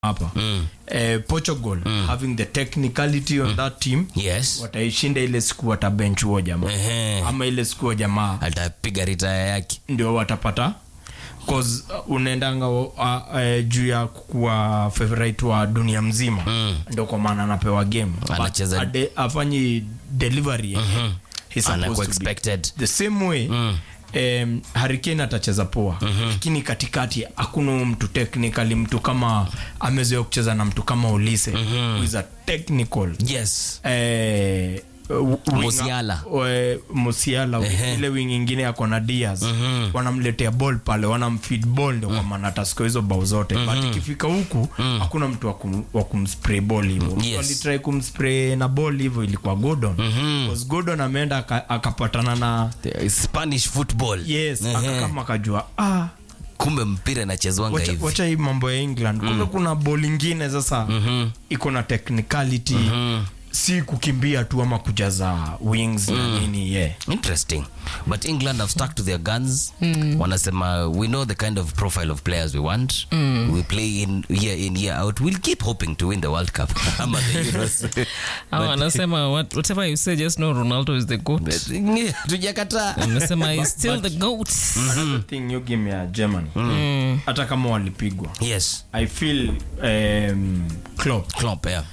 hapa mm. eh, portugal mm. having the technicality on that team yes wataishinda ile siku watabench huo jamaa Ehe. ama ile siku wa jamaa atapiga ritaya yake ndio watapata cause uh, unaendanga uh, uh, juu ya kuwa favorite wa dunia mzima mm. ndio kwa maana anapewa game But Anacheza- ade- afanyi delivery mm-hmm. he's Anakuwa supposed to be. expected. the same way mm. Um, harikane atacheza poa mm-hmm. lakini katikati hakuna huyu mtu technically mtu kama amezoea kucheza na mtu kama ulise mm-hmm. who is a technical yes eh, w- winger- Musiala. we- musiala Ehe. ile wing ingine yako na dias wanamletea ball pale wanamfeed ball ndio kwa maana ataskoa hizo bao zote but ikifika huku hakuna mtu wa kum- wa kumspray ball hivyo Yes. walitrai kumspray na ball hivyo ilikuwa gordon Because gordon ameenda aka- akapatana na The spanish football yes Ehe. akakama akajua ah, kumbe mpira inachezwanga wacha, hivi wacha hii mambo ya england kumbe kuna ball ingine sasa iko na technicality si kukimbia tu ama kujaza wings na nini yeah. interesting but england have stuck to their guns wanasema we know the kind of profile of players we want we play in year in year out we'll keep hoping to win the world cup ama the euros Hawa wanasema what, whatever you say just know ronaldo is the goat But, tujakataa amesema is still the goat Another thing you give me a Germany hata kama walipigwa yes i feel um, Klopp Klopp, yeah.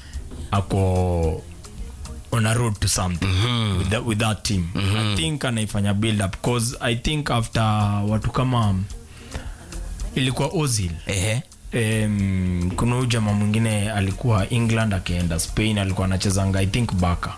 ako on a road to something with, that, with that team i think anaifanya build up cause i think after watu kama ilikuwa ozil Ehe. um, kuna huyu jamaa mwingine alikuwa england akienda spain alikuwa anachezanga i think baka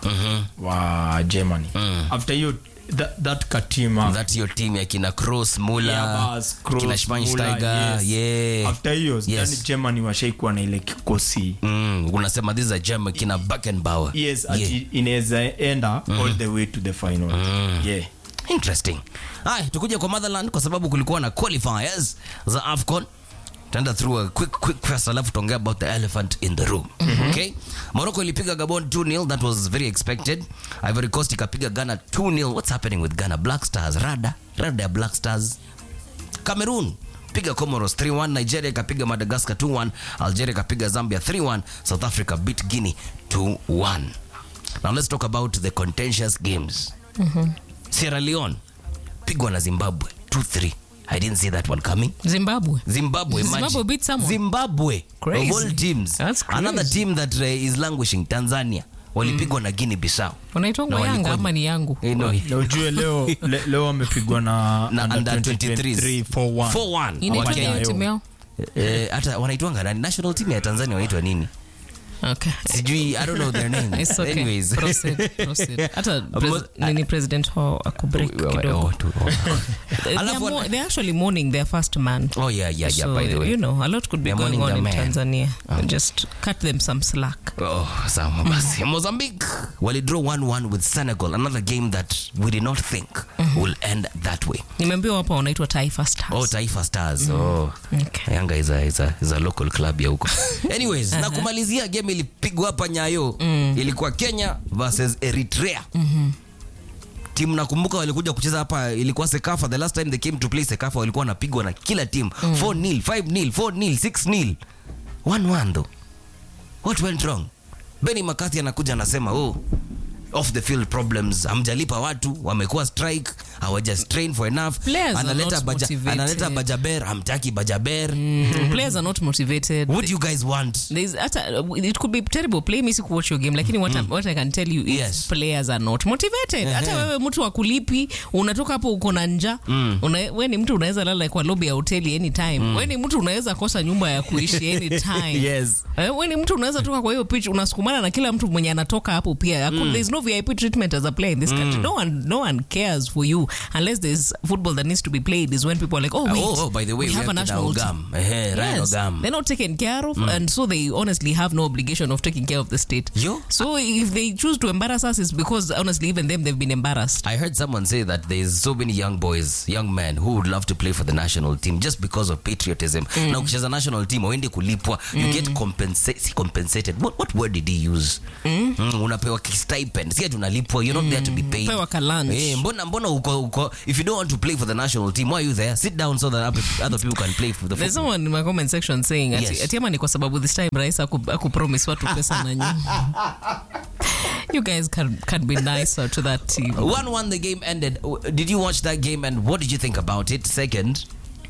wa germany after hiyo that, that katima that your team ya kina cross mula Yeah, bas, Kroos, kina schweinsteiger Müller, yes. yeah after hiyo Yes. yes. germany washaikuwa na ile kikosi mm, unasema this is a german kina Beckenbauer. yes yeah. ati inaweza enda all the way to the final yeah interesting haya tukuja kwa motherland kwa sababu kulikuwa na qualifiers za afcon tenda through a quick quick first alafu tuongea about the elephant in the room okay morocco ilipiga gabon 2-0 that was very expected ivory coast ikapiga ghana 2-0 what's happening with ghana black stars rada rada ya black stars cameroon piga comoros 3-1 nigeria ikapiga madagascar 2-1 algeria ikapiga zambia 3-1 south africa beat guinea 2-1 now let's talk about the contentious games sierra leone pigwa na zimbabwe 2-3 i didn't see that one coming zimbabwe zimbabwe, Zimbabwe imagine. beat someone? zimbabwe Crazy. of all teams That's crazy. another team that uh, is languishing tanzania walipigwa na guinea bissau unaitwangwa Na yanga walikuwa- ama ni yangu Eh, no, na ujue leo le, leo wamepigwa na, na under 23 23 4-1. 4-1 inaitwa Wakenya hiyo yo. timu yao Eh, hata wanaitwanga nani national team ya tanzania wanaitwa nini okay sijui i don't know their names It's okay. anyways Proceed, proceed. hata pres- nini president wao akubreak Oh, kidogo oh, tu- oh. They are Alafu- mo- they're actually mourning their first man oh yeah yeah yeah so by the way you know a lot could be They're going mourning on in their man. tanzania just cut them some slack Oh, sawa basi mozambique walidraw 1-1 with senegal another game that we did not think will end that way nimeambiwa hapa wanaitwa taifa stars oh taifa stars oh Okay. yanga is a, is a, is a local club ya huko anyways na kumalizia game ilipigwa hapa nyayo ilikuwa kenya versus eritrea timu nakumbuka walikuja kucheza hapa ilikuwa sekafa the last time they came to play sekafa walikuwa wanapigwa na kila timu 4 nil 5 nil 4 nil 6 nil 1 1 though what went wrong benny mccarthy anakuja anasema oh off the field problems hamjalipa watu wamekuwa strike hawaja strain for enough Players are analeta, not baja, motivated. analeta bajaber hamtaki bajaber players are not motivated what do you guys want There's hata it could be terrible play me siku watch your game lakini what, I, what i can tell you is Yes. players are not motivated hata wewe mtu akulipi unatoka hapo uko na njaa una, we ni mtu unaweza lala kwa lobby ya hoteli anytime we ni mtu unaweza kosa nyumba ya kuishi anytime Yes. Eh, we ni mtu unaweza toka kwa hiyo pitch unasukumana na kila mtu mwenye anatoka hapo pia Hakuna- there's no vip treatment as a player in this country no one, no one cares for you unless there's football that needs to be played is when people are like oh wait oh, oh, by the way, we we have a have national team Ogam. Ehe, Ryan Yes, Ogam. they're not taken care of, and so they honestly have no obligation of taking care of the state. Yo. So if they choose to embarrass us, it's because honestly, even them, they've been embarrassed. I heard someone say that there's so many young boys, young men who would love to play for the national team just because of patriotism. Na ukicheza national team waende kulipwa, you get compensa- si compensated. What, what word did he use? Mm, unapewa stipend. Si ati unalipwa, you're not there to be paid. Pewa ka lunch. Eh, mbona mbona uko uko, uko, if you don't want to play for the national team, why are you there? Sit down so that other, other people can play for the There's football. someone in my comment section saying ati, Yes. ati ama ni kwa sababu this time rais aku, aku promise watu pesa na nyinyi. You guys can, can be nicer to that team. 1 1, the game ended. Did you watch that game and what did you think about it? Second,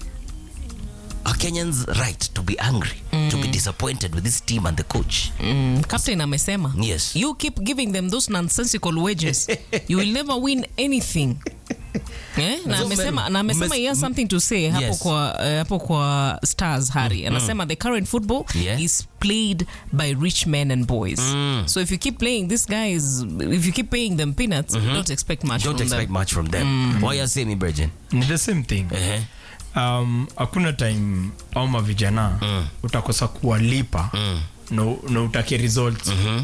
are Kenyans right to be angry, to be disappointed with this team and the coach? Mm, captain amesema Yes. you keep giving them those nonsensical wages you will never win anything Eh? na So, amesema, mem- na amesema mes- he has something to say hapo Yes. kwa, eh, hapo kwa stars hari anasema the current football Yeah. is played by rich men and boys so if you keep playing these guys if you keep paying them peanuts don't expect much Don't from expect them. much from them. Why you say me, Virgin? ni the same thing Uh-huh. um, hakuna time au mavijana Mm. utakosa kuwalipa Mm. na, na utake results Mhm.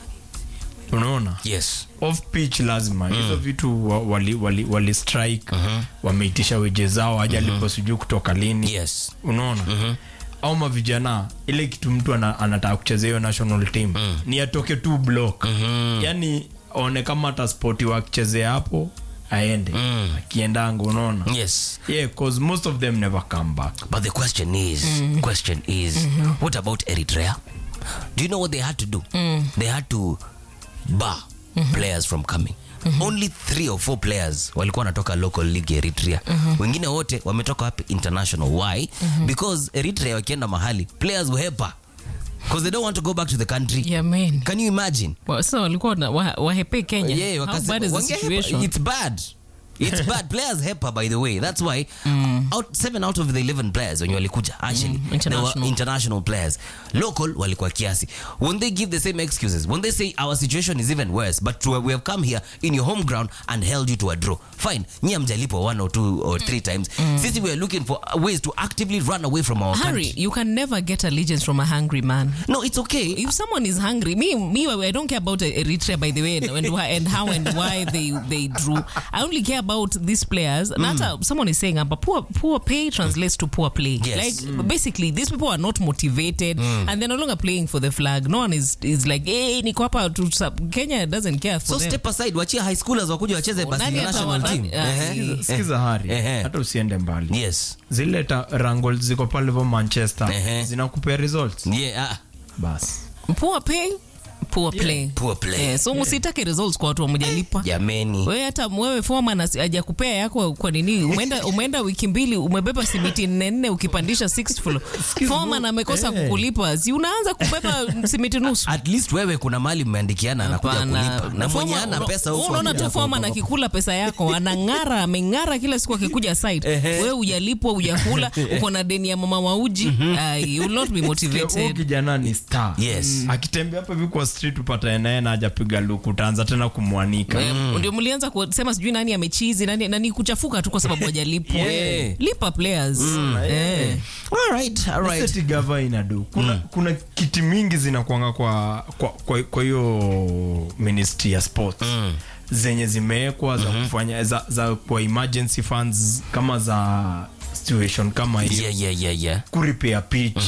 unaona Yes. off pitch lazima hizo vitu wa- wali, wali, wali strike wameitisha weje zao hajalipo sijui kutoka lini Yes. unaona au mavijana ile kitu mtu ana, anataka kuchezea hiyo national team ni atoke tu block yani aone kama hata spoti wakichezea hapo aende akiendanga unaona Yes. yeah cause most of them never come back But the question is, question is, what about Eritrea? Do you know what they had to do? They had to bar players from coming. Only three or four players walikuwa wanatoka local league ya Eritrea. Wengine wote wametoka wapi international. Why? Because Eritrea wakienda mahali, players huhepa. Because they don't want to go back to the country. yeah, man. Can you imagine? Wa- sasa walikuwa na- wa- wahepe kenya Yeah, How wakase- bad is the wangehepa. situation It's bad. It's bad. Players hepa by the way. That's why out, seven out of the 11 players when walikuja actually they international. were international players. Local walikuwa kiasi. When they give the same excuses, when they say our situation is even worse, but to, we have come here in your home ground and held you to a draw. Fine. Nyie mjalipo one or two or three times. Sisi we are looking for ways to actively run away from our Harry, country. you can never get allegiance from a hungry man. No, it's okay. If someone is hungry, me, me, I don't care about Eritrea, by the way, and, and, why, and how and why they they drew. I only care about these players. And hata someone is saying, but poor poor pay translates to poor play. Yes. Like basically, these people are not motivated, and they're no longer playing for the flag. No one is is like, hey, niko hapa to sub-" Kenya doesn't care for So them. step aside, wachia high schoolers wakuja wacheze basi Nani national atawa- team. nani- ah, Ehe. Sikiza- sikiza hari Ehe. hata usiende mbali Yes. zile ta- rango ziko pale vo manchester Ehe. zinakupea results Yeah. ah. basi poor pay, poor play. Poor play. Eh, so msitake results kwa watu wamejalipa. Jameni. wewe hata wewe foreman asi- hajakupea yako kwa nini umeenda umeenda wiki mbili umebeba simiti nne nne ukipandisha sixth floor foreman amekosa Eh. kukulipa si unaanza kubeba simiti nusu at least wewe kuna mali mmeandikiana anakuja Hapana. kulipa na mwenye Foreman- ana pesa wewe huko unaona tu foreman akikula pesa yako anang'ara ameng'ara kila siku akikuja site wewe hujalipwa hujakula uko na deni ya mama wauji Ai, you will not be Huyu motivated kijana ni star Yes. akitembea hapa hivi kwa street upata naye na hajapiga luku utaanza tena kumwanika Eh, ndio mlianza kusema sijui nani amechizi nani, nani kuchafuka tu kwa sababu hajalipwa Yeah. lipa players eh. all right all right Seti gava inadu kuna, kuna kiti mingi zinakwanga kwa kwa kwa- kwa hiyo ministry ya sports zenye zimewekwa za kufanya za, za kwa emergency funds kama za situation kama hiyo yeah yeah yeah yeah kuripea pitch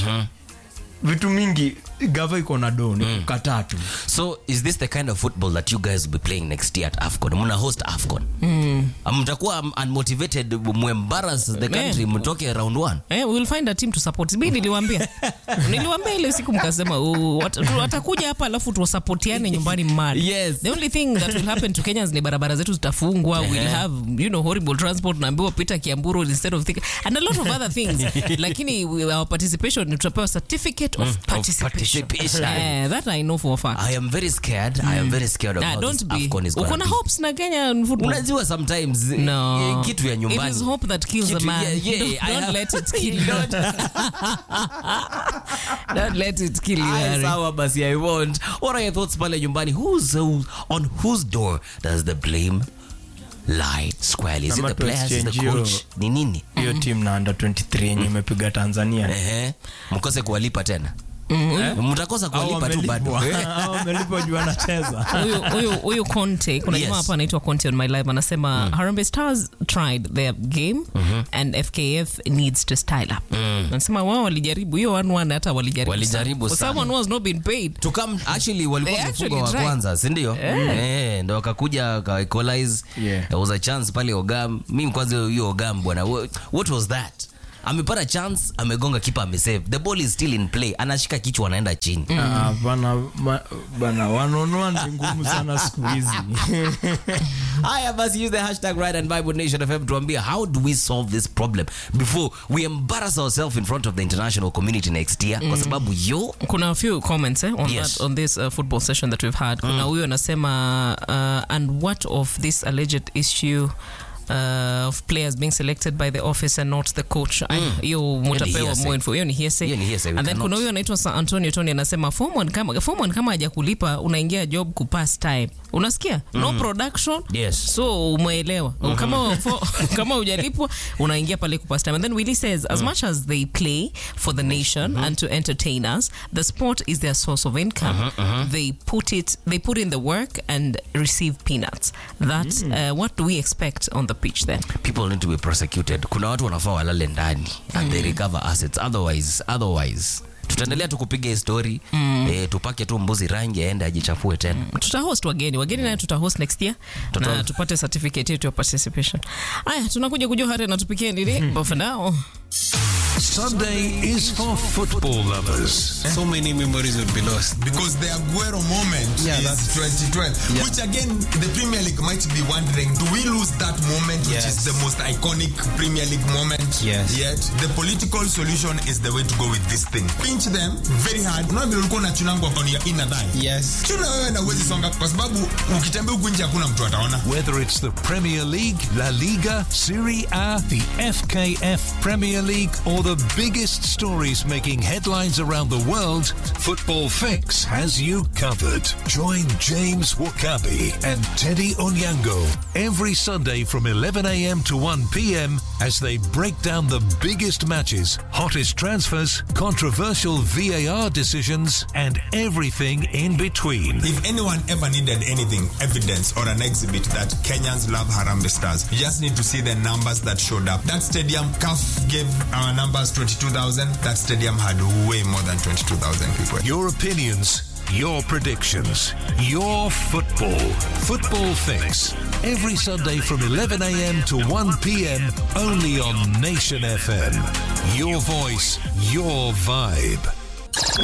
vitu mingi gava iko na do ni kukataa tu so is this the kind of football that you guys will be playing next year at afcon mna host afcon mm. mtakuwa um, unmotivated muembarrass the country mtoke round one Eh, we'll find a team to support. Mi niliwambia niliwambia ile siku mkasema "Oh, wat- tu- watakuja hapa alafu tuwasapotiane nyumbani mali. Yes. The only thing that will happen to Kenyans ni barabara zetu zitafungwa. We'll have you know horrible transport naambiwa pita Kiamburu instead of Thika and a lot of other things. Lakini we- our participation ni tutapewa certificate of participation. participation. Eh, that I know for a fact. i am very scared i am very scared of Ah, how don't this be. afcon is Uko going na to be hopes na Kenya in football. unajua sometimes No. eh, kitu ya nyumbani It is hope that kills a Kitu- man. yeah, yeah, don't I don't have- let it kill you. don't let it kill you. Aya, Harry. sawa basi i won't what are your thoughts pale nyumbani who's who, on whose door does the blame lie squarely is it Kama the tu players is the exchange hiyo- coach ni nini hiyo team na under 23 yenye imepiga tanzania ehe mkose kuwalipa tena mtakosa Au kuwalipa tu bado wamelipwa. Au wamelipwa juu anacheza huyu huyu huyu Conte kuna Yes. jamaa hapa anaitwa Conte on my live anasema Harambee Stars tried their game and FKF needs to style up. Anasema wao walijaribu hiyo 1-1 hata walijaribu. Walijaribu For sana. someone who has not been paid. to come actually walikuwa They wamefunga actually wa tried. kwanza si ndio eh ndo wakakuja waka equalize Yeah. there was a chance pale Ogam mimi kwanza hiyo Ogam bwana wha- what was that amepata chance amegonga kipa amesave the ball is still in play anashika kichwa anaenda chini Ah, bana ma- bana wanonua ni ngumu sana siku hizi haya basi use the hashtag right and bible nation fm tuambie how do we solve this problem before we embarrass ourselves in front of the international community next year kwa sababu yo kuna a few comments eh, on, Yes. that, on this uh, football session that we've had kuna huyo anasema uh, and what of this alleged issue Uh, of players being selected by the office and not the coach Ay, hiyo mutapewa hearsay. more info hiyo ni hearsay Hiyo ni hearsay, we and then cannot- kuna huyo anaitwa San Antonio Tony anasema form one kama form one kama hajakulipa unaingia job kupass time unasikia no production Yes. so umeelewa kama fo- kama hujalipwa unaingia pale kupass time and then Willie says as much as they play for the nation and to entertain us the sport is their source of income they put it they put in the work and receive peanuts that uh, what do we expect on the pitch then people need to be prosecuted kuna watu wanafaa walale ndani and they recover assets otherwise otherwise tutaendelea tu kupiga hii story eh, tupake tu mbuzi rangi aende ajichafue tena tutahost wageni wageni naye tutahost next year Tuta- na tupate certificate yetu ya participation aya tunakuja kujua hata natupikia nini but for now Sunday is for football lovers. So many memories would be lost. because the Aguero moment Yeah, is that's- 2012, Yeah. which again the Premier League might be wondering: Do we lose that moment, which Yes. is the most iconic Premier League moment? Yes. Yet the political solution is the way to go with this thing. Pinch them very hard. Unaona vile ulikuwa unachunangwa kwa ya ina thigh. Yes. Chuna wewe na uwezi songa kwa sababu ukitembea huku nje hakuna mtu ataona. Whether it's the Premier League, La Liga, Serie A, the FKF Premier League, or the biggest stories making headlines around the world, Football Fix has you covered. Join James Wakabi and Teddy Onyango every Sunday from 11 a.m. to 1 p.m. as they break down the biggest matches, hottest transfers, controversial VAR decisions, and everything in between. If anyone ever needed anything, evidence or an exhibit that Kenyans love Harambee Stars, you just need to see the numbers that showed up. That stadium, CAF gave our numbers 22,000. That stadium had way more than 22,000 people. Your opinions, your predictions, your football. Football Fix. Every Sunday from 11 a.m. to 1 p.m. only on Nation FM. Your voice, your vibe.